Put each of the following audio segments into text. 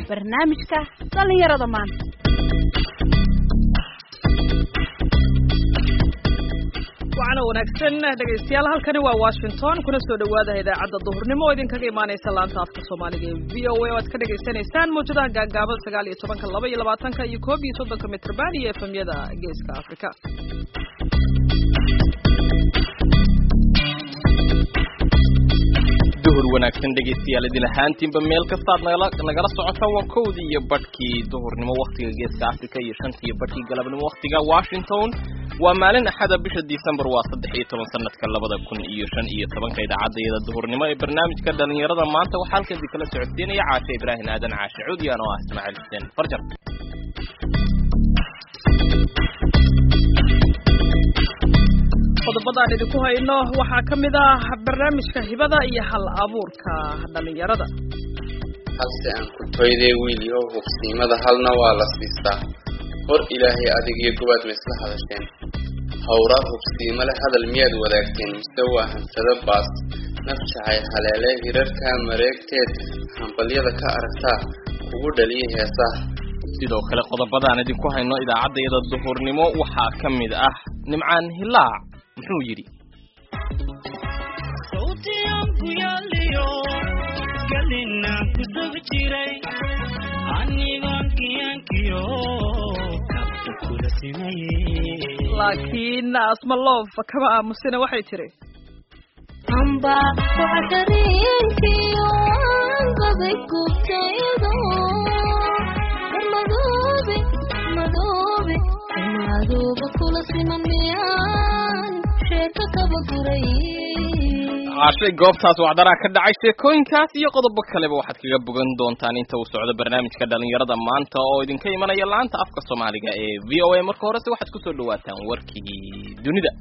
barnaamijka dhallinyarada maanta waxaana wanaagsan dhegaystayaal halkani waa washington kuna soo dhawaada idaacadda duhurnimo oo idinkaga imaanaysa laanta afka soomaaliga ee v o a oo aad ka dhagaysanaysaan mawjadaha gaagaaban sagaal iyo tobanka laba iyo labaatanka iyo koob iyo soddonka mitrban iyo efemyada geeska afrika duhur wanaagsan dhegaystayaal idin ahaantiinba meel kastaad nagala nagala socotaan waa kowdii iyo badhkii duhurnimo waktiga geeska africa iyo shantii iyo badhkii galabnimo waktiga washington waa maalin axada bisha december waa saddex iyo toban sanadka labada kun iyo shan iyo tobanka idaacadayada duhurnimo ee barnaamijka dhalinyarada maanta waxaa halkaasi kala socodsiinaya caashe ibraahim aadan caashe cuudiyaan oo ah ismaaciil xuseen farjar qodobadaan idinku hayno waxaa ka mid ah barnaamijka hibada iyo hal abuurka dhalinyarada halse aan ku toydee wiilyahow hubsiimada halna waa la siistaa hor ilaahay adigiyo gobaad ma isla hadasheen howraad hubsiimo leh hadal miyaad wadaagteen mise waa hansado baas nafjacay haleele hirarkaa mareegteed hambalyada ka aragtaa kugu dhaliya heesaha sidoo kale qodobadaan idinku hayno idaacaddayada duhurnimo waxaa ka mid ah nimcaan hilaac muxuu yidhi laakiin asma loof kama aamusina waxay tiri amba waxdareenkiyo anqaday gubtaydo madoobe madoobe madooba kula siman miyaan sheeko kaba guray caashay goobtaas wacdaraa ka dhacay sheekooyinkaas iyo qodobo kaleba waxaad kaga bogan doontaan inta uu socdo barnaamijka dhalinyarada maanta oo idinka imanaya laanta afka soomaaliga ee v o a marka horese waxaad kusoo dhawaataan warkii dunida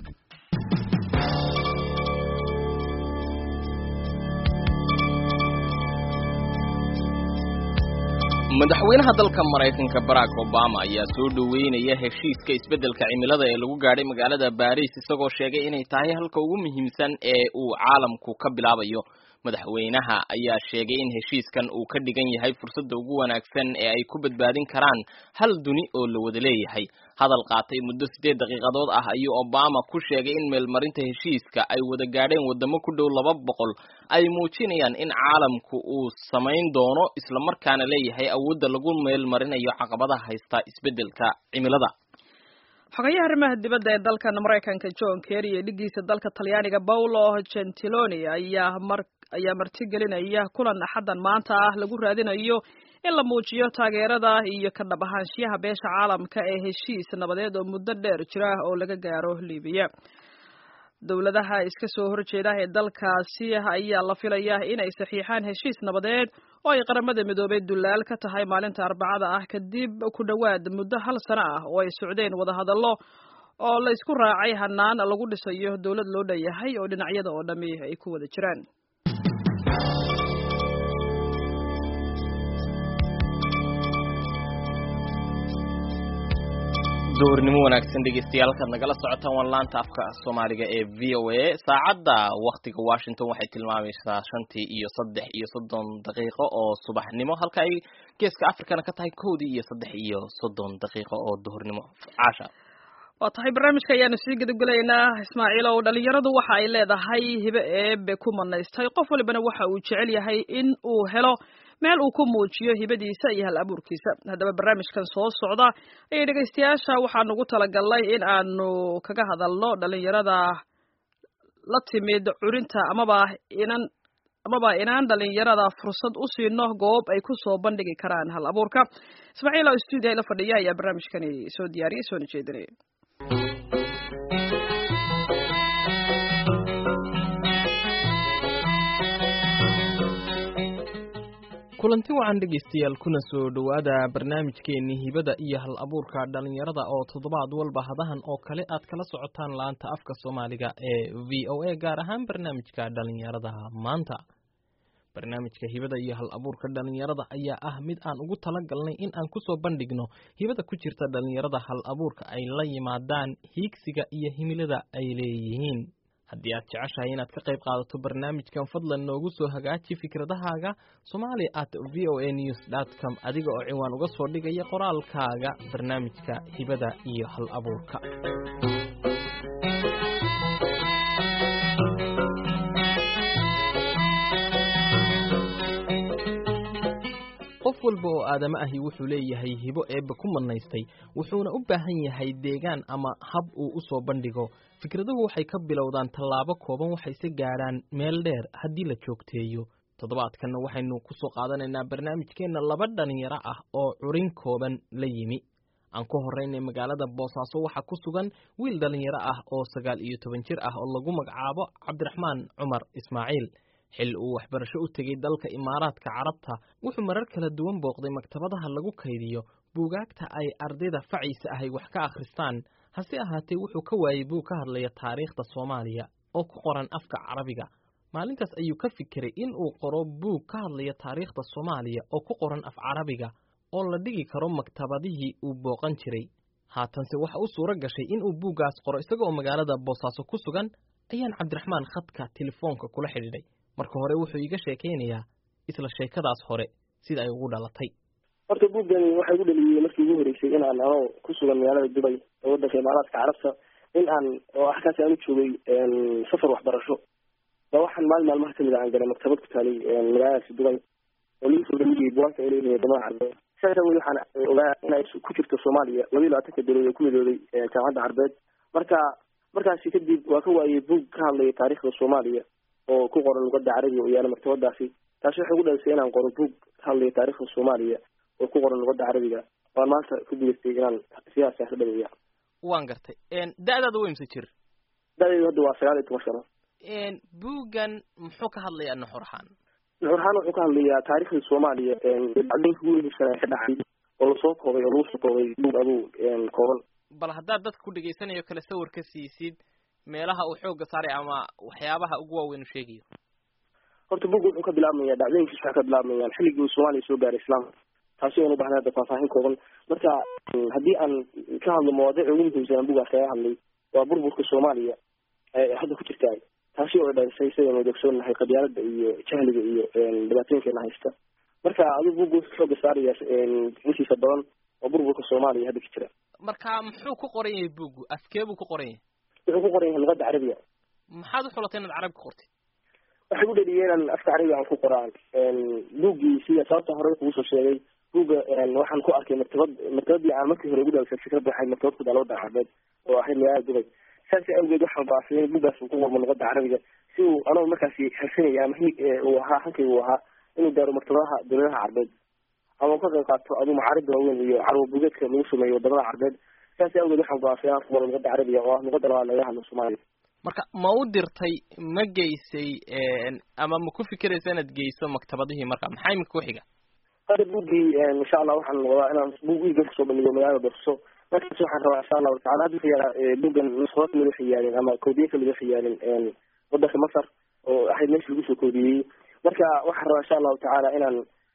madaxweynaha dalka maraykanka barack obama ayaa soo dhoweynaya heshiiska isbeddelka cimilada ee lagu gaadhay magaalada baris isagoo sheegay inay tahay halka ugu muhiimsan ee uu caalamku ka bilaabayo madaxweynaha ayaa sheegay in heshiiskan uu ka dhigan yahay fursadda ugu wanaagsan ee ay ku badbaadin karaan hal duni oo la wada leeyahay hadal qaatay muddo siddeed daqiiqadood ah ayuu obama ku sheegay in meelmarinta heshiiska ay wada gaadheen waddamo ku dhow laba boqol ay muujinayaan in caalamku uu samayn doono islamarkaana leeyahay awoodda lagu meelmarinayo caqabadaha haysta isbeddelka cimilada xogayaha arrimaha dibadda ee dalkan maraykanka john kerry iyo dhigiisa dalka talyaaniga paulo gentiloni ayaa mar ayaa martigelinaya kulan axaddan maanta ah lagu raadinayo in la muujiyo taageerada iyo ka dhab ahaanshiyaha beesha caalamka ee heshiis nabadeed oo muddo dheer jira oo laga gaaro libiya dowladaha iska soo horjeeda ee dalkaasi ayaa la filaya inay saxiixaan heshiis nabadeed oo ay qaramada midoobay dullaal ka tahay maalinta arbacada ah kadib ku dhowaad muddo hal sano ah oo ay socdeen wadahadallo oo la isku raacay hanaan lagu dhisayo dowlad loo dhanyahay oo dhinacyada oo dhammi ay ku wada jiraan duhurnimo wanaagsan dhegeystayaal halkaad nagala socotaan waa laanta afka soomaaliga ee v o a saacadda waktiga washington waxay tilmaamaysaa shantii iyo saddex iyo soddon daqiiqo oo subaxnimo halka ay geeska africana ka tahay kowdii iyo saddex iyo soddon daqiiqo oo duhurnimo caasha waa tahay barnaamijka ayaanu sii gudagelaynaa ismaaciil ow dhalinyaradu waxa ay leedahay hibe eebe ku manaystay qof walibana waxa uu jecel yahay in uu helo meel uu ku muujiyo hibadiisa iyo hal abuurkiisa haddaba barnaamijkan soo socda ayay dhegaystayaasha waxaanu ugu talagalnay in aanu kaga hadalno dhalinyarada la timid curinta amaba inan amaba inaan dhalinyarada fursad u siino goob ay ku soo bandhigi karaan hal abuurka ismaaciil oo stuudiya la fadhiya ayaa barnaamijkani soo diyaariyay soona jeedinaya kulanti wacan dhegaystayaal kuna soo dhowaada barnaamijkeenii hibada iyo hal abuurka dhalinyarada oo toddobaad walba hadahan oo kale aad kala socotaan laanta afka soomaaliga ee v o a gaar ahaan barnaamijka dhalinyarada maanta barnaamijka hibada iyo hal abuurka dhalinyarada ayaa ah mid aan ugu talagalnay in aan kusoo bandhigno hibada ku jirta dhalinyarada hal abuurka ay la yimaadaan hiigsiga iyo himilada ay leeyihiin haddii aad jeceshahay inaad ka qayb qaadato barnaamijkan fadlan noogu soo hagaaji fikradahaaga somali at v o a news dot com adiga oo ciwaan uga soo dhigaya qoraalkaaga barnaamijka hibada iyo hal abuurka qof walba oo aadamo ahi wuxuu leeyahay hibo eebba ku manaystay wuxuuna u baahan yahay deegaan ama hab uu u soo bandhigo fikraduhu waxay ka bilowdaan tallaabo kooban waxayse gaadhaan meel dheer haddii la joogteeyo toddobaadkanna waxaynu ku soo qaadanaynaa barnaamijkeenna laba dhalinyaro ah oo curin kooban la yimi aan ku horraynay magaalada boosaaso waxaa ku sugan wiil dhalinyaro ah oo sagaal iyo toban jir ah oo lagu magacaabo cabdiraxmaan cumar ismaaciil xil uu waxbarasho u tegey dalka imaaraadka carabta wuxuu marar kala duwan booqday maktabadaha lagu kaydiyo buugaagta ay ardayda faciisa ahay wax ka akhristaan hase ahaatee wuxuu ka waayey buug ka hadlaya taariikhda soomaaliya oo ku qoran afka carabiga maalintaas ayuu ka fikiray in uu qoro buug ka hadlaya taariikhda soomaaliya oo ku qoran af carabiga oo la dhigi karo maktabadihii uu booqan jiray haatanse waxa u suuro gashay in uu buuggaas qoro isagaoo magaalada boosaaso ku sugan ayaan cabdiraxmaan khadka telefoonka kula xidhiidhay marka hore wuxuu iiga sheekaynayaa isla sheekadaas hore sida ay ugu dhalatay horta buuggani waxay gu dhaliyey markii ugu horeysay in aan anoo ku sugan magaalada dubay ee waddanka imaaraadka carabta in aan oo halkaasi aan u joogay safar waxbarasho ba waxaan maalin maalmaha kamid a aan galay maktabad ku taalay magaaladaasi dubay oo lagu soo dhaliyey buwaagta ay leeyihiin wadamada carbeed saas awgeed waxaan ogaa in ay ku jirto soomaaliya laba iyo labaatanka dowlad ee ku midooday jaamacadda carbeed marka markaasi kadib waa ka waayey buug ka hadlaya taariikhda soomaaliya oo ku qoran luqada carabiga oo yaala maktabadaasi taasi waxay gu dhalisay inaan qoro buug ka hadlaya taariikhda soomaaliya oo ku qoran luqada carabiga waan maanta ku gudaystay inaan sidaas ka dhameeya waan gartay da-daada way mise jir da-deedu hadda waa sagaal iyo toban sano buuggan muxuu ka hadlayaa nuxur ahaan nuxur ahaan wuxuu ka hadlayaa taariikhda soomaaliya adinka ugu muhiimsan ka dhacay oo lasoo koobay oo lagu soo koobay buug aduu kooban bal haddaad dadka ku dhegaysanayo kale sawir ka siisid meelaha uu xoogga saaray ama waxyaabaha ugu waaweyn u sheegayo horta buugga wuxuu ka bilaabmaya dhacdooyinkiis waxay ka bilaabmayaan xilligii uu soomaaliya soo gaaray islaamka taasi oan u bahnay hadda faahfaahin kooban marka haddii aan ka hadlo mawaadiic ugu muhiimsan buuggaas kaga hadlay waa burburka soomaaliya ee hadda ku jirta taasi oo dhalisay sidaynu dogsoonnahay qabyaalada iyo jahliga iyo dhibaatooyinkeena haysta marka adigu buugga wuxuu xooga saaraya intiisa badan oo burburka soomaaliya hadda ka jira marka muxuu ku qoran yahay buuggu afkee buu ku qoran yahay wuxuu ku qoran yahay luqada carabiga maxaad u xulatay inaad carabi ka qortid waxay ku dhaliyay inaan afka carabiga aan ku qoraan buuggii sida sababta hore kugu soo sheegay buugga waxaan ku arkay maktabad maktabadii aan markii hore ugu dhalisay fikradda waxay maktabad ku taala waddanka carbeed oo ahayd magaalada dubay saas awgeed waxaan go'aansaday in buuggaas uu ku qormo luqada carabiga si uu anoo markaasi harsanaya ama hi uu ahaa hankayga uu ahaa inuu gaaro maktabadaha dowladaha carbeed ama uu ka qayb qaato aduu macaarida waaweyn iyo carwo buugeedka lagu sameeyo wadamada carbeed saas awgeed waxaan go'aansaday inaan ku qoro luqada carabiga oo ah luqada labaad laga hadlo soomaaliya marka ma u dirtay ma geysay ama ma ku fikiraysa inaad geyso maktabadihii marka maxaa imika ku xiga hadda buuggii insha allah waxaan wadaa inaan buug iigan kusoo bandhigo magaalada boorso markaas waxaan rabaa insha allahu tacala hadda wuxuu yaalaa buuggan nusqado kamid waxay yaalin ama koodiye kamid waxay yaalin wadanka masar oo ahayd meesha lagu soo koodiyey marka waxaan rabaa insha allahu tacaala inaan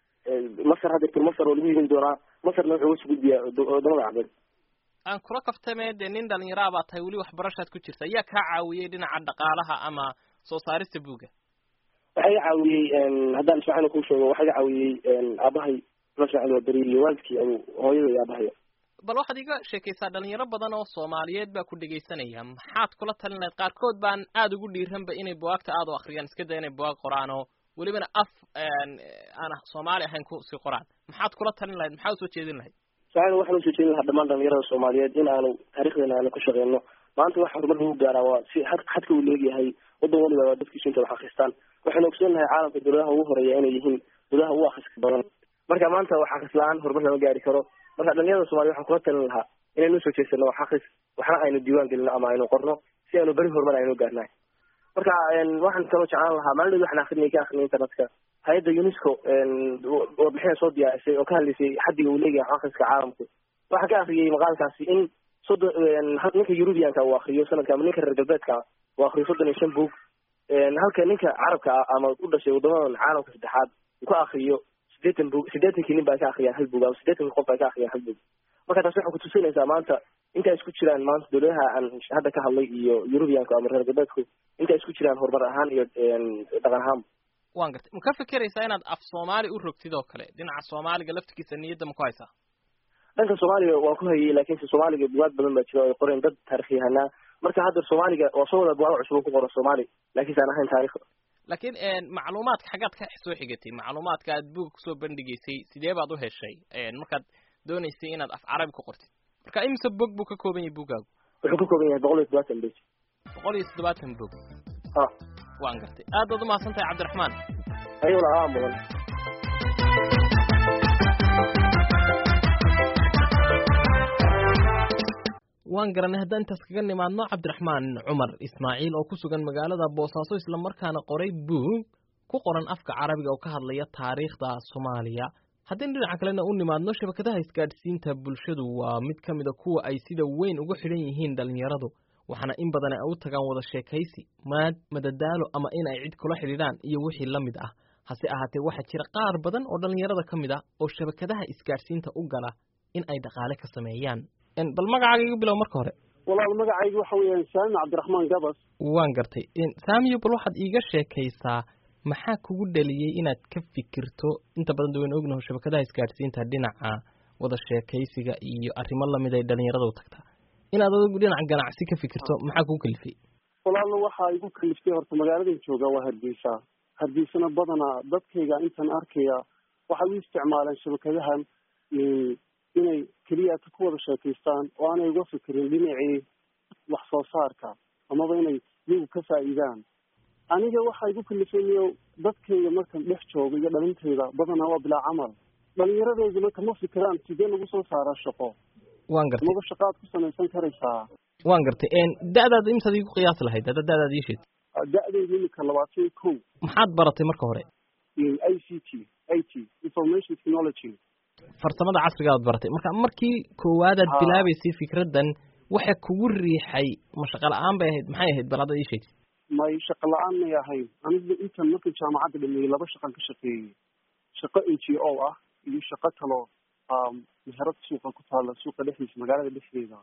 masar hadda tur masar oo lagu yidin doonaa masarna wuxuu uga gudbiyaa wadamada carbeed aan kula kaftame dee nin dhalinyaraa baa tahay weli waxbarashaad ku jirta ayaa kaa caawiyey dhinaca dhaqaalaha ama soo saarista buugga waxaa iga caawiyey haddaan ismacil kuu sheego waxaa iga caawiyey aabahay ismacil waa beri iyo waalidkii adu hooyada iyo aabahay bal waxaad iga sheekaysaa dhalinyaro badan oo soomaaliyeed baa ku dhegaysanaya maxaad kula talin lahayd qaarkood baan aada ugu dhiiranba inay buwaagta aada u akriyaan iska day inay buwaag qoraan oo welibana af aan soomaali ahayn kusii qoraan maxaad kula talin lahayd maxaa usoo jeedin lahayd saacada waxaan usoo jeedin lahaa dhamaan dhalinyarada soomaaliyeed in aanu taarikhdeena aanu ka shaqeyno maanta waxa horumar lagu gaaraa waa si had xadka uu leegyahay waddan waliba waa dadkiisu inta wax akristaan waxaynu ogsoonnahay caalamka dowladaha ugu horeeya inay yihiin dowladaha ugu akriska badan marka maanta wax akris la-aan horumar lama gaari karo marka dhalinyarada soomaliya waxaan kula talin lahaa inaynu usoo jeesano wax akris waxna aynu diiwaan gelino ama aynu qorno si aynu beri horumar aynu gaarnahay marka waxaan kaloo jeclaan lahaa maalin waxaan akrinay ka akrinay internetka hay-adda unesco warbixina soo diyaarisay oo ka hadlaysay xaddiga uu leeyahay akriska caalamku waxaan ka akriyay maqaalkaasi in soddon ninka eurubianka uu akriyo sanadka ama ninka reer galbeedka uu akriyo soddon iyo shan buug halka ninka carabka ah ama u dhashay wadamadan caalamka saddexaad uu ka akriyo sideetan buug siddeetankii nin baa ka akriyaan hal buug ama siddeetankii qof baa ka akriyaan hal buug marka taas waxay kutusinaysaa maanta inta isku jiraan maanta dowladaha aan hadda ka hadlay iyo eurubianku ama reer galbeedku inta isku jiraan horumar ahaan iyo dhaqan ahaanba waan gartay ma ka fekeraysaa inaad af soomaali u rogtid oo kale dhinaca soomaaliga laftigiisa niyadda ma ku haysaa dhanka soomaaliga waan ku hayay laakiinse soomaaliga bugaag badan baa jira oo ay qoreen dad taarikhyahanaa marka hadda soomaaliga waa soo wada bugaag cusub oo ku qoran soomaali laakiinse aan ahayn taarikh laakiin macluumaadka xaggaad ka soo xigatay macluumaadka aad buga kusoo bandhigaysay sidee baad u heshay markaad doonaysay inaad af carabi ku qortid marka imise bog buu ka kooban yahay bugaagu wuxuu ka kooban yahay boqol iyo toddobaatan bej boqol iyo toddobaatan bog ha waan gartay aad baad umahadsan tahay cabdiraxmaan ayaguna aa mudan waan garanay haddaan intaas kaga nimaadno cabdiraxmaan cumar ismaaciil oo ku sugan magaalada boosaaso islamarkaana qoray buug ku qoran afka carabiga oo ka hadlaya taariikhda soomaaliya haddaynu dhinaca kalena u nimaadno shabakadaha isgaadhsiinta bulshadu waa mid ka mida kuwa ay sida weyn ugu xidhan yihiin dhallinyaradu waxaana in badan ay u tagaan wada sheekaysi maad madadaalo ama in ay cid kula xidhiidhaan iyo wixii la mid ah hase ahaatee waxaa jira qaar badan oo dhallinyarada ka mid ah oo shabakadaha isgaadhsiinta u gala in ay dhaqaale ka sameeyaan bal magacaaga igu bilow marka hore walaal magacaygu waxa weeyaan saami cabdiraxmaan gabas waan gartay saamiyo bal waxaad iiga sheekaysaa maxaa kugu dhaliyey inaad ka fikirto inta badan da waynu ognaho shabakadaha isgaadhsiinta dhinaca wada sheekaysiga iyo arrimo lamid ay dhalinyarada u tagtaa inaad adigu dhinaca ganacsi ka fikirto maxaa kugu kalifay walaalna waxaa igu kaliftay horta magaaladan jooga waa hargeysa hargeysana badanaa dadkayga intan arkaya waxay u isticmaaleen shabakadahan inay keliya ku wada sheekaystaan oo aanay uga fikirin dhinacii wax soo saarka amaba inay iyagu ka faa'iidaan aniga waxaa igu kalifayniyo dadkayga markan dhex jooga iyo dhalintayda badanaa waa bilaa camal dhalinyaradeyda marka ma fikiraan sidee lagu soo saaraa shaqo waan gartay amaba shaqaad ku samaysan karaysaa waan gartay da-daada imsaad igu qiyaas lahayd hadda da-daada ii sheeg da-deyda imika labaatan iyo kow maxaad baratay marka hore i c t i t information technology farsamada casriga aad baratay marka markii koowaadaad bilaabaysay fikraddan waxa kugu riixay ma shaqa la-aan bay ahayd maxay ahayd bal hadda ii sheegtay may shaqa la-aan may ahayn aniga intan markii jaamacadda dhameeyey laba shaqan ka shaqeeyey shaqo n g o ah iyo shaqo kaloo meherad suuqa ku taala suuqa dhexdiisa magaalada dhexdeeda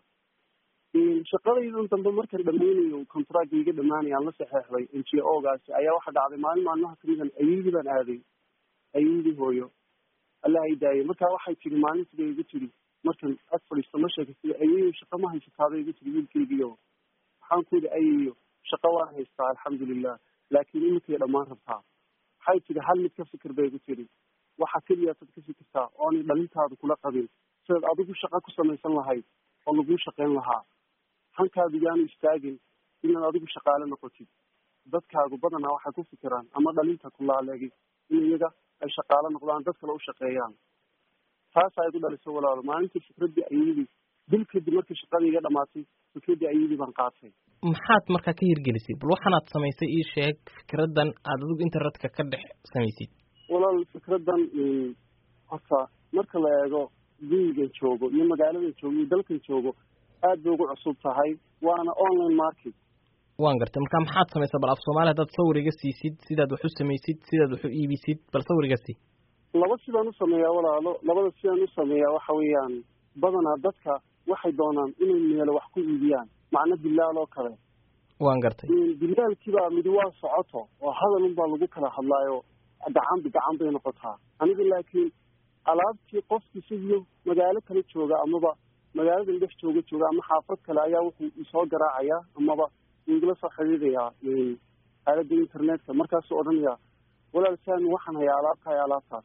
shaqadaydan dambe markan dhameynayo contract iga dhamaanaya aan la saxeexday n g o gaasi ayaa waxa dhacday maalin maalmaha kamidan ayeydii baan aaday ayeydii hooyo allah ay daayay markaa waxay tiri maalin sida igu tiri markan ag fadhiisto ma sheekay ayeyo shaqa ma haysataada igu tiri wiilkeygiyo waxaan ku yidhi ayeyo shaqa waan haystaa alxamdulilah laakiin iminkay dhammaan rabtaa waxay tiri hal mid ka fikir bay igu tiri waxa keliyaasad ka fikirtaa oonay dhalintaada kula qabin sidaad adigu shaqa ku samaysan lahayd oo laguu shaqayn lahaa hankaadu yaanu istaagin inaad adigu shaqaale noqotid dadkaagu badanaa waxay ku fikiraan ama dhalinta kulaaleegi in iyaga ay shaqaalo noqdaan dad kale u shaqeeyaan taasaa igu dhaliso walaalo maalintii fikraddii ayadii bil kadib markii shaqadii iga dhamaatay fikraddii ayadii baan qaatay maxaad markaa ka hirgelisay bal waxaanaad samaysay ii sheeg fikraddan aad adigu internetka ka dhex samaysid walaal fikraddan horta marka la eego gurigan joogo iyo magaaladan joogo iyo dalkan joogo aad bay ugu cusub tahay waana online market waan gartay marka maxaad samaysaa bal af soomaali haddaad sawir iga siisid sidaad wax u samaysid sidaad wax u iibisid bal sawir iga sii laba sidaan u sameeyaa walaalo labada sidaan u sameeyaa waxa weeyaan badanaa dadka waxay doonaan inay meelo wax ku iibiyaan macno bilaal oo kale waan gartay bilaalkiibaa midi waa socoto oo hadal unbaa lagu kala hadlaayo gacanbi gacan bay noqotaa aniga laakiin alaabtii qofkii sidiyo magaalo kale jooga amaba magaaladan dhex jooga jooga ama xaafad kale ayaa wuxuu isoo garaacayaa amaba igala soo xidhiidhayaa aalada internetka markaasuu odhanayaa walaal saami waxaan hayaa alaabta haya alaabtaas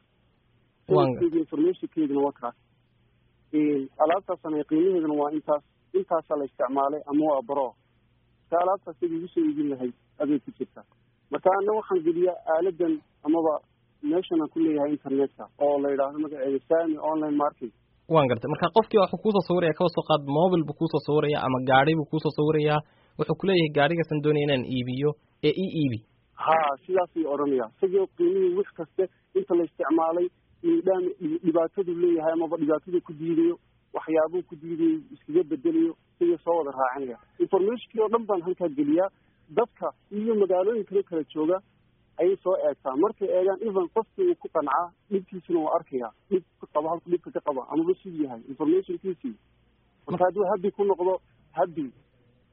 informationkeeduna waa kaas alaabtaasaan haya qiimaheeduna waa intaas intaasaa la isticmaalay ama waa baro marka alaabtaas ida igu soo iibin lahayd aday ku jirta marka ana waxaan geliyaa aaladan amaba meeshan aan ku leeyahay internetka oo la yidhaahdo magaceeda sami online market waan gartay marka qofkii wuxuu kuusoo sawiraya kaba soo qaad mobil buu kuusoo sawiraya ama gaari buu kuusoo sawirayaa wuxuu kuleeyahay gaarigaasaan doonaya inaan iibiyo ee i iibi ha sidaasay odhanaya isagoo qiimihii wix kaste inta la isticmaalay dhaan dhibaatadu leeyahay amaba dhibaatadu ku diidayo waxyaabuu ku diidayo iskaga bedelayo isagoo soo wada raacinaya informationkii oo dhan baan halkaa geliyaa dadka iyo magaalooyin kale kala jooga ayay soo eegtaa markay eegaan even qofkii uu ku qancaa dhibkiisina waa arkaya dhib ka qabo halku dhibka ka qaba amaba siduu yahay informationkiisii marka hadduu habi ku noqdo habi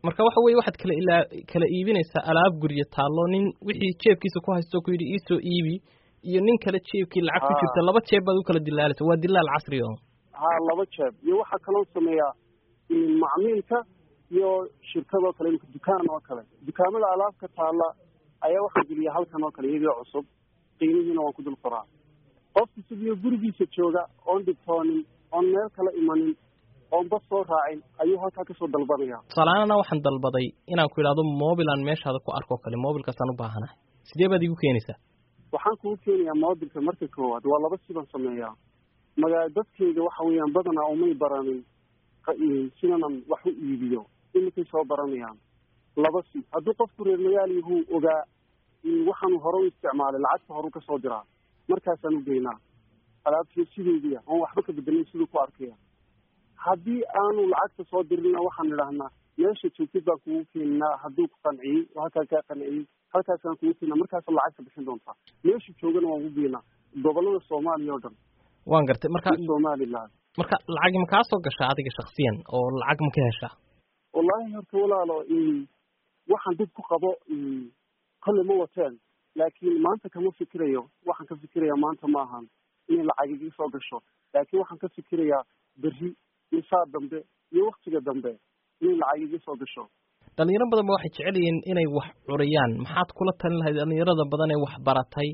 marka waxa weye waxaad kala ilaa kala iibinaysaa alaab guryo taallo nin wixii jeebkiisa ku haysto ku yidhi iisoo iibi iyo nin kale jeebkii lacag ku Ah. jirta laba jeeb baad u kala dilaalaysa waa dilaal casri oo ha laba jeeb iyo waxaa kaloo sameeyaa in macmiilka iyo shirkadoo kale imika dukaan oo kale dukaamada alaabka taalla ayaa waxaan geliya halkan oo kale iyagoo cusub qiimihiina waan ku dul qoraa qofka sidii gurigiisa jooga oon dhibtoonin oon meel kala imanin oon bas soo raacin ayuu halkaa kasoo dalbanaya tusaalahaana waxaan dalbaday inaan ku idhahdo mobil aan meeshaada ku arko kale mobilkaasaan u baahanahay sidee baad igu keenaysaa waxaan kugu keenayaa moobilka marka koowaad waa laba siban sameeyaa magaa dadkayga waxa weeyaan badanaa umay baranin qa- i- sidanan wax u iibiyo iminkay soo baranayaan laba si hadduu qofku reer magaal yahuu ogaa in waxaanu hore u isticmaalay lacagta horu kasoo diraa markaasaan u geynaa alaabtii sideediya oon waxba ka bedelin siduu ku arkaya haddii aanu lacagta soo dirina waxaan idhahnaa meesha joogtid baan kugu keeninaa hadduu ku qanciyey oo halkaa kaa qanciyey halkaasaan kugu keenaa markaasa lacagta bixin doontaa meesha joogana waan ku geynaa gobolada soomaaliya oo dhan waan gartay marka iyo somaliland marka lacag ma kaa soo gashaa adiga shaksiyan oo lacag ma ka heshaa wallaahi horta walaalo in waxaan dib ku qabo in kolle ma wateen laakiin maanta kama fikirayo waxaan ka fikirayaa maanta ma ahan inay lacag iga soo gasho laakiin waxaan ka fikirayaa berri iyo saa dambe iyo waktiga dambe inay lacag iga soo gasho dhalinyaro badan ba waxay jecel yihiin inay wax curiyaan maxaad kula talin lahayd dhalinyarada badan ee wax baratay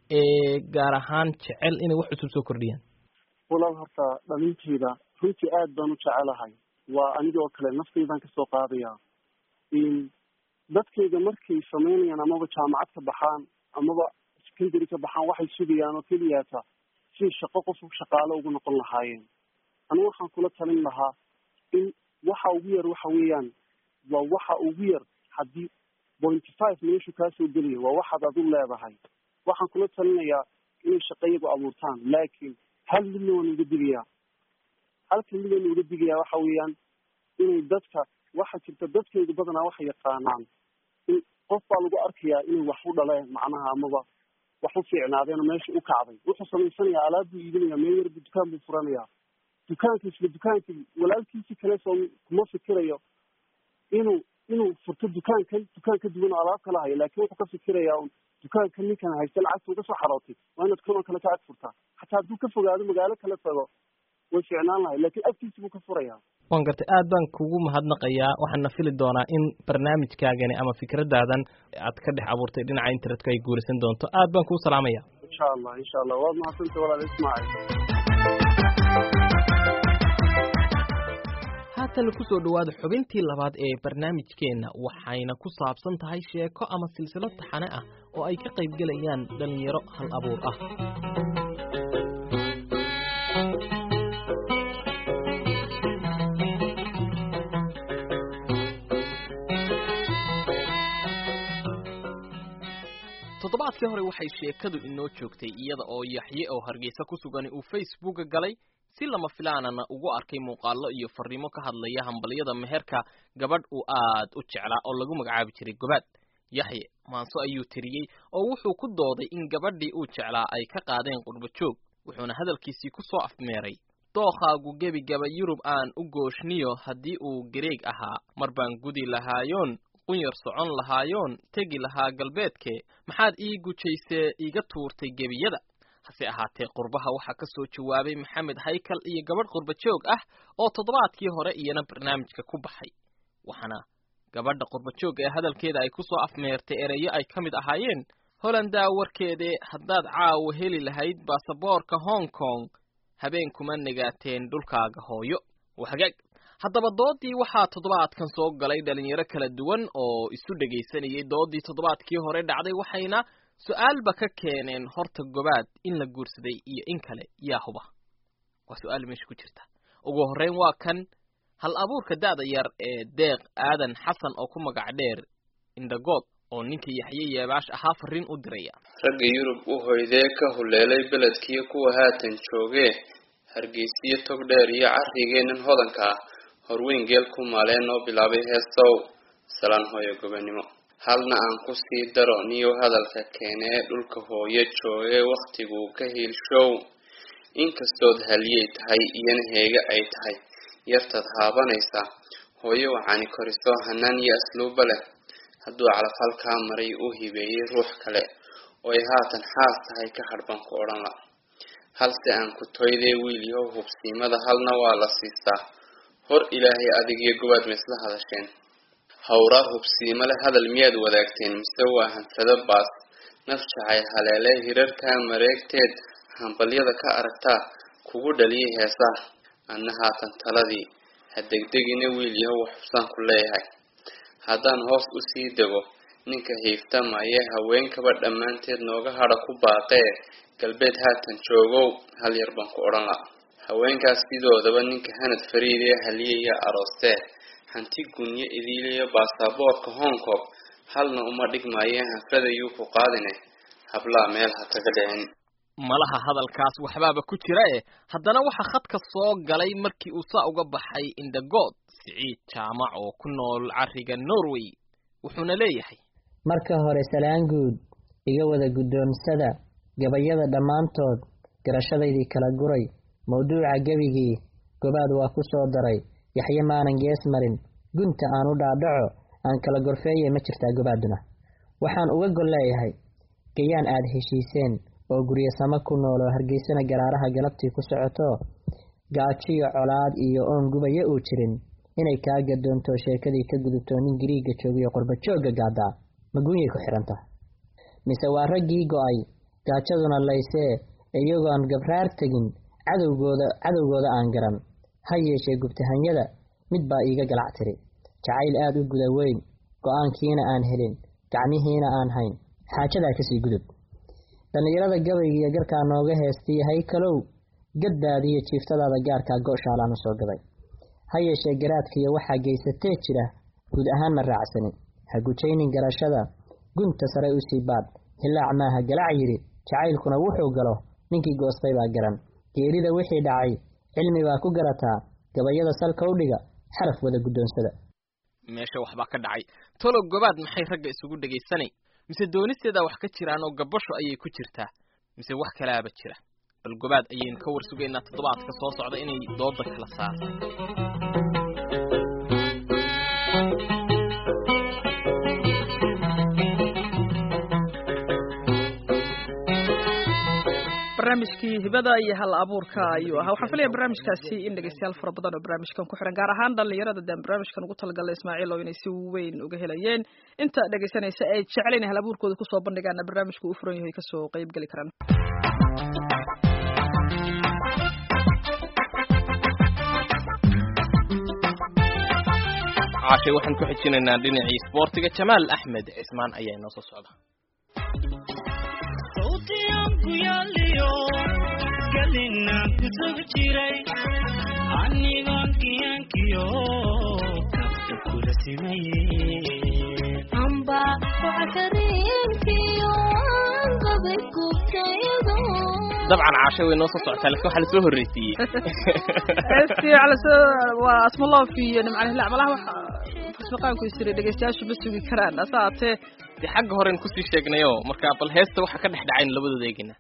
ee gaar ahaan jecel inay wax cusub soo kordhiyaan walaal horta dhalintayda runtii aad baan u jecelahay waa anigoo kale naftaydan kasoo qaadaya in dadkayga markay samaynayaan amaba jaamacad ka baxaan amaba secondary ka baxaan waxay sugayaan oo keliyaata si shaqo qof shaqaalo ugu noqon lahaayeen anigu waxaan kula talin lahaa in waxa ugu yar waxa weeyaan waa waxa ugu yar haddii pointy five meeshu kaasoo geliya waa waxaad adu leedahay waxaan kula talinayaa inay shaqayagu abuurtaan laakiin hal midna waan uga digayaa halka mid waan uga digayaa waxa weeyaan inay dadka waxa jirta dadkayga badanaa waxay yaqaanaan in qof baa lagu arkayaa inay wax u dhaleen macnaha amaba wax u fiicnaadeen oo meesha u kacday wuxuu samaysanayaa alaab buu iibinayaa meel yarbu dukaan buu furanayaa dukaanka isla dukaanka walaalkiisi kale soo kuma fikirayo inuu inuu furto dukaankan dukaan ka duwan oo alaab kala hayo laakiin wuxuu ka fikirayaa un dukaanka ninkan haysta lacagta uga soo xarootay waa inaad kanoo kale ka ag furtaa xataa hadduu ka fogaado magaalo kale tago way fiicnaan lahay laakiin agtiisa buu ka furayaa waan gartay aad baan kugu mahadnaqayaa waxaana fili doonaa in barnaamijkaagani ama fikradaadan aad ka dhex abuurtay dhinaca internetka ay guuraysan doonto aad baan kuu salaamaya insha allah insha allah waad mahadsantay walaal ismaacil haatan kusoo dhowaada xubintii labaad ee barnaamijkeenna waxayna ku saabsan tahay sheeko ama silsilad taxane ah oo ay ka qaybgelayaan dhallinyaro hal abuur ah toddobaadkii hore waxay sheekadu inoo joogtay iyada oo yaxye oo hargeysa ku sugan uu facebooka galay si lama filaanana ugu arkay muuqaallo iyo fariimo ka hadlaya hambalyada meherka gabadh uu aad u jeclaa oo lagu magacaabi jiray gobaad yaxye maanso ayuu tiriyey oo wuxuu ku dooday in gabadhii uu jeclaa ay ka qaadeen qurbo joog wuxuuna hadalkiisii ku soo afmeeray dookhaagu gebigaba yurub aan u gooshniyo haddii uu gareeg ahaa mar baan gudi lahaayoon qunyar socon lahaayoon tegi lahaa galbeedke maxaad ii gujaysee iiga tuurtay gebiyada hase ahaatee qurbaha waxaa ka soo jawaabay maxamed haykal iyo gabadh qurba joog ah oo toddobaadkii hore iyana barnaamijka ku baxay waxaana gabadha qurba joog ee hadalkeeda ay ku soo afmeertay ereyo ay ka mid ahaayeen holandaa warkeedee haddaad caawa heli lahayd baasaboorka hong kong habeen kuma negaateen dhulkaaga hooyo waa hagaag haddaba doodii waxaa toddobaadkan soo galay dhalinyaro kala duwan oo isu dhegaysanayay doodii toddobaadkii hore dhacday waxayna su-aalba ka keeneen horta gobaad in la guursaday iyo in kale yaa huba waa su-aal meesha ku jirta ugu horreyn waa kan hal abuurka da'da yar ee deeq aadan xasan oo ku magac dheer indhagood oo ninka yaxye yeebaash ahaa fariin u diraya ragga yurub u hoydee ka huleelay beledkiyo kuwa haatan joogee hargeysiyo tog dheer iyo carrigeennan hodanka ah horweyn geel ku maaleen noo bilaabay heesow salaan hooyo gobanimo halna aan ku sii daro niyow hadalka keenee dhulka hooyo joogee wakhtiguu ka hiilshow inkastood haliyay tahay iyana heega ay tahay yartaad haabanaysaa hooyo waxaani koriso hanaan iyo asluuba leh hadduu calafal kaa maray uu hibeeyey ruux kale oo ay haatan xaas tahay ka hadhban ku odhan la halse aan ku toydee wiil yahow hubsiimada halna waa la siistaa hor ilaahay adigiyo gobaad ma isla hadasheen hawraar hubsiimo leh hadal miyaad wadaagteen mise waa hanfado baas naf jacay haleele hirarkaa mareegteed hambalyada ka aragtaa kugu dhaliyay heesaa anna haatan taladii ha degdegina wiil yahow xubsaan ku leeyahay haddaan hoos usii dego ninka hiiftamaya haweenkaba dhammaanteed nooga hadha ku baaqee galbeed haatan joogow hal yar baan ku odhan la haweenkaas sidoodaba ninka hanad fariidee haliyaya aroostee hanti gunyo idiiliyo baasaboorka hong kong halna uma dhigmaayee hanfadayuu ku qaadine hablaa meel ha kaga dhicin malaha hadalkaas waxbaaba ku jira e haddana waxaa khadka soo galay markii uu saa uga baxay indagood siciid jaamac oo ku nool cariga norway wuxuuna leeyahay marka hore salaan guud iga wada guddoonsada gabayada dhammaantood garashadaydii kala guray mawduuca gebigii gobaad waa ku soo daray yaxye maanan gees marin gunta aan u dhaadhaco aan kala gorfeeye ma jirtaa gobaaduna waxaan uga gol leeyahay gayaan aad heshiiseen oo guryasamo ku nool oo hargeysana garaaraha galabtii ku socoto gaajiyo colaad iyo oon gubaya uu jirin inay kaa gadoonto sheekadii ka gudubto nin gariiga joogiyo qurbajoogga gaadaa maguunyay ku xidhan tahay mise waa raggii go-ay gaajaduna laysee iyagoon gabraar tegin cadowgooda cadowgooda aan garan ha yeeshee gubtahanyada mid baa iiga galac tiri jacayl aad u guda weyn go-aankiina aan helin gacmihiina aan hayn xaajadaa kasii gudub dhallinyarada gabaygiiyo garkaa nooga heestiya haykalow gaddaadiyo jiiftadaada gaarkaa go-shaalaan u soo gaday ha yeeshee garaadkiiyo waxaa geysatee jira guud ahaan ma raacsanin ha gujaynin garashada gunta sare u sii baadh hilaac maaha galac yidhi jacaylkuna wuxuu galo ninkii goostay baa garan geerida wixii dhacay cilmi baa ku garataa gabayada salka u dhiga xaraf wada guddoonsada meesha waxbaa ka dhacay tolo gobaad maxay ragga isugu dhegaysanay mise doonisteedaa wax ka jiraan oo gabasho ayay ku jirtaa mise wax kalaaba jira bal gobaad ayaynu ka war sugaynaa toddobaadka soo socda inay dooda kala saartay barnaamijkii hibada iyo hal abuurka ayuu ahaa waxaan filaya barnaamijkaasi in dhegeystayaal fara badan oo barnaamijkan ku xiran gaar ahaan dhalinyarada deen barnaamijkan ugu talagalay ismaaciil oo inay si weyn uga helayeen inta dhegeysanaysa ay jeclayn hal abuurkooda kusoo bandhigaana barnaamijku u furan yahay kasoo qayb geli karaan caashay waxaan ku xijinaynaa dhinacii isboortiga jamaal axmed cismaan ayaa inoo soo socda amba wacakareenkiyo qabay gubtayado dabcan caashay way noo soo socotaa laakiin waxaa lasoo horreysiiyey heestii calaso waa asmaloof iyo nimcali hilaac malaha waxa farsmaqaanku isiri dhegeystayaashu ma sugi karaan ase haatee dee xagga horen kusii sheegnayo marka bal heesta waxa ka dhex dhacayn labadooda eegina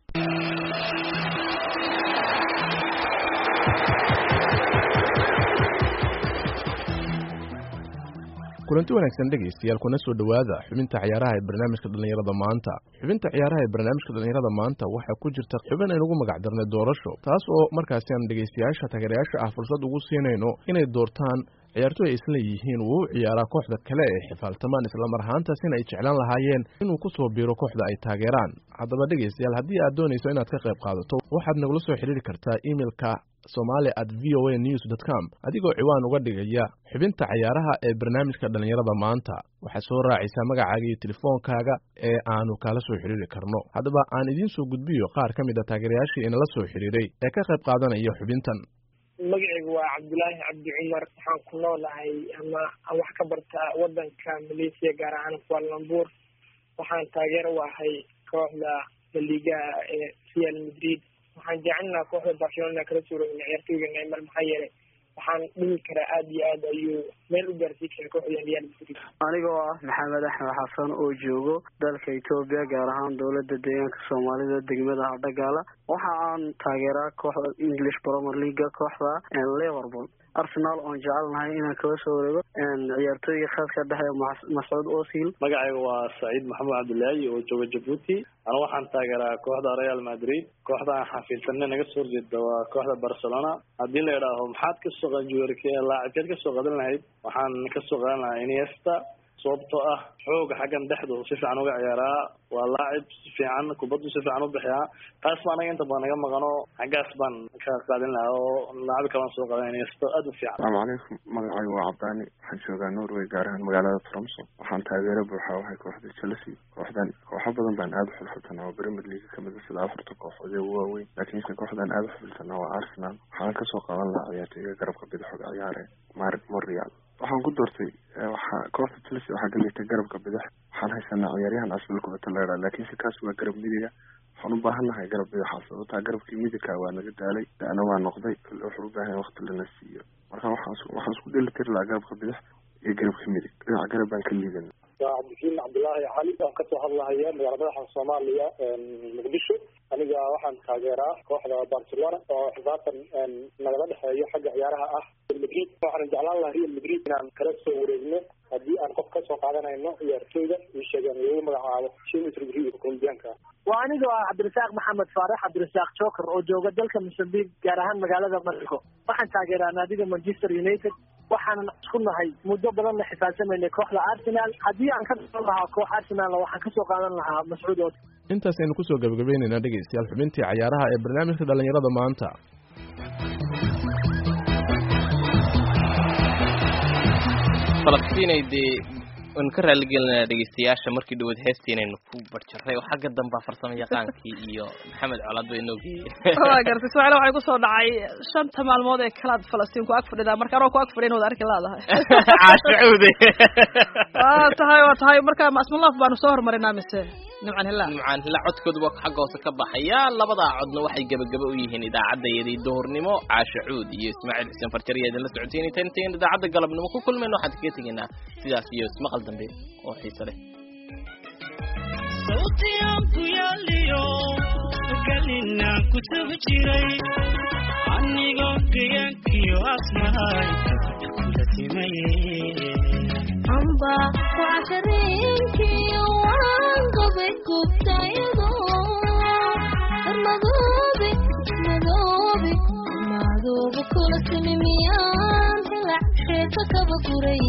kulanti wanaagsan dhegaystayaal kuna soo dhowaada xubinta ciyaaraha ee barnaamijka dhallinyarada maanta xubinta ciyaaraha ee barnaamijka dhallinyarada maanta waxaa ku jirta xubin aynugu magac darnay doorasho taas oo markaasi aan dhegaystayaasha taageerayaasha ah fursad ugu siinayno inay doortaan ciyaartoy ay isla yihiin uu u ciyaaraa kooxda kale ee xifaaltamaan islamar ahaantaasina ay jeclaan lahaayeen inuu ku soo biiro kooxda ay taageeraan haddaba dhegaystayaal haddii aad doonayso inaad ka qayb qaadato waxaad nagula soo xidhiiri kartaa imeilka somali at v o a news dot com adigoo ciwaan uga dhigaya xubinta cayaaraha ee barnaamijka dhallinyarada maanta waxaad soo raacaysaa magacaaga iyo telefoonkaaga ee aanu kala soo xidhiiri karno haddaba aan idiin soo gudbiyo qaar ka mid a taageerayaashii inala soo xidhiiray ee ka qayb qaadanaya xubintan magacaygu waa cabdulaahi cabdi cumar waxaan ku noolahay ama aan wax ka bartaa wadanka malaysia gaar ahaan kualambuur waxaan taageero u ahay kooxda laligaha ee real madrid waxaan jecelnaha kooxda barcelona kala suurowna ciyaartooyga neymar maxaa yeelay waxaan dhihi karaa aada iyo aad ayuu meel u gaarsiin kara kooxda real madrid anigoo ah maxamed axmed xasan oo joogo dalka etoobiya gaar ahaan dowladda deegaanka soomaalida degmada hardhagaala waxa aan taageeraa kooxda english promer leaga kooxda liverpool arsenal oon jecelnahay inaan kaga soo wareego ciyaartooyga khadka dhexe mascuud osil magacayga waa saciid maxamed cabdilaahi oo jooga jabuuti ana waxaan taageeraa kooxda real madrid kooxda aan xafiidsanay naga soo horjeeda waa kooxda barcelona haddii la idhaaho maxaad kasoo qajuwerke laacibkeed kasoo qadan lahayd waxaan kasoo qadan lahaa iniesta sababtoo ah xooga xaggan dhexdu si fiican uga ciyaaraa waa laacib si fiican kubaddu si fiican u bixiyaa taas ba anaga inta badan naga maqano xaggaas baan ka qaadin lahaa oo laacib kalaan soo qadanaysto aad u fiican asalaamu calaykum magacaygu waa cabdaani waxaan joogaa norway gaar ahaan magaalada tromso waxaan taageero buuxa wahay kooxda chelsea kooxdan kooxo badan baan aada u xilxilsanaa oo premier league kamid a sida afarta kooxood ee ugu waaweyn laakiinse kooxdan aada u xilxilsanaa waa arsenal waxaan kasoo qaban lahaa ciyaartooyga garabka bidixoga ciyaare mar morial waxaan ku doortay waxaa kooxda chelsea waxaa galaytay garabka bidix waxaan haysanaa ciyaaryahan asbil kubata leeraa laakiinse kaas waa garab midiga waxaan u baahan nahay garab bidaxa sababtaa garabkii midigka waa naga daalay dana waa noqday wuxuu u baahan waqti lana siiyo marka waxaan waxaan isku dheli tiri lahaa garabka bidix iyo garabka midig dhinaca garab baan ka liidan waa cabdikiin cabdullaahi cali aan kasoo hadlahaya magaala madaxa soomaaliya muqdisho aniga waxaan taageeraa kooxda barcelona oo xisaabtan nagala dhexeeyo xagga ciyaaraha ah real madrid waxaan jeclaan lahaa real madrid inaan kala soo wareegno haddii aan qof kasoo qaadanayno ciyaartooyda ii sheegeen lagu magacaabo james rodrigo colombianka waa aniga ah cabdirasaaq maxamed faarax cabdirasaaq joker oo jooga dalka mosambique gaar ahaan magaalada mexico waxaan taageeraa naadiga manchester united waxaanan isku nahay muddo badan la xisaabtamaynay kooxda arsenal haddii aan ka qadan lahaa koox arsenal waxaan kasoo qaadan lahaa mascuud oo intaas aynu kusoo gabagabaynaynaa dhegaystayaal xubintii cayaaraha ee barnaamijka dhallinyarada maanta falastinay dee waynu ka raaligelinaa dhegeystayaasha markii dhawaad heestii inaynu ku barjaray oo xagga dambaa farsamo yaqaankii iyo maxamed colaad bay inoo geeyey waa gartay ismaaciil waxay kusoo dhacay shanta maalmood ee kalaad falastiin ku ag fadhidaa marka anoo ku ag fadhiyan wada arki laadahay caashacuude waa tahay waa tahay marka masmalaaf baanu soo hormarinaa mise nimcan hillaa nimcan hillaa codkoodu waa xagga hoose ka baxaya labadaa codna waxay gebagaba u yihiin idaacadayadii duhurnimo caashacuud iyo ismaaciil xuseen farjar iyo idinla socoteynay tan intayn idaacadda galabnimo ku kulmayno waxaan kaga tegaynaa sidaas iyo ismaqal dambe oo xiise leh sawtiyan ku yaaliyo galinaan ku sugi jiray anigoo gayaankiyo asmahay kula simaye amba kucashareenkii waan qabay gubtayado madoobe madoobe madoobe kula simi miyaan hilac sheeka kaba guray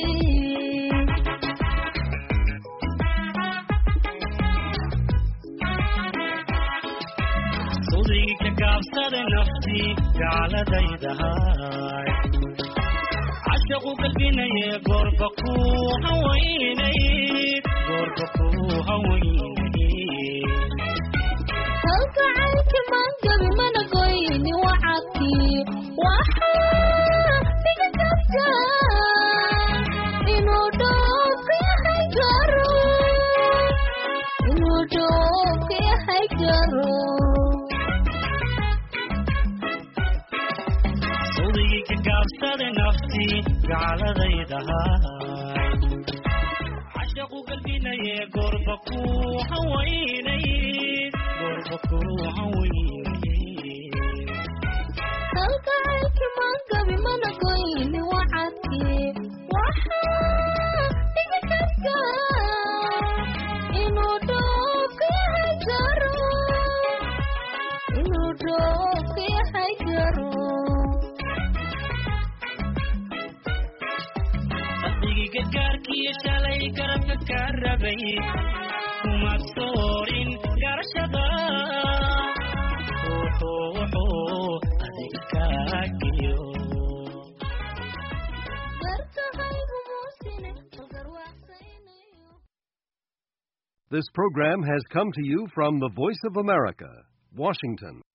sudigi ka gaabsada naftii gaaladaydahay cashaqu galbinaye goorba ku hawaynay goorba ku hawaynay halkacaylki mangabi mana goyni wacadkii waxaa iga gabta inuu dhoofka yahay garo inuu dhoofka yahay garo sudigi ka gaabsada naftii gaaladaydahay cashaqu galbinaye goorba ku hawaynay goorba ku hawaynay halkacaylki mangabi mana goyni wacadkii waxaa iga gabta inuu dhoofka yahay garo inuu dhoofka yahay garo qalbigi gargaarkiyo shalay garabka ka rabay kuma soorin garashada wuxuu wuxuu adiga kaa geliyo This program has come to you from the Voice of America, Washington.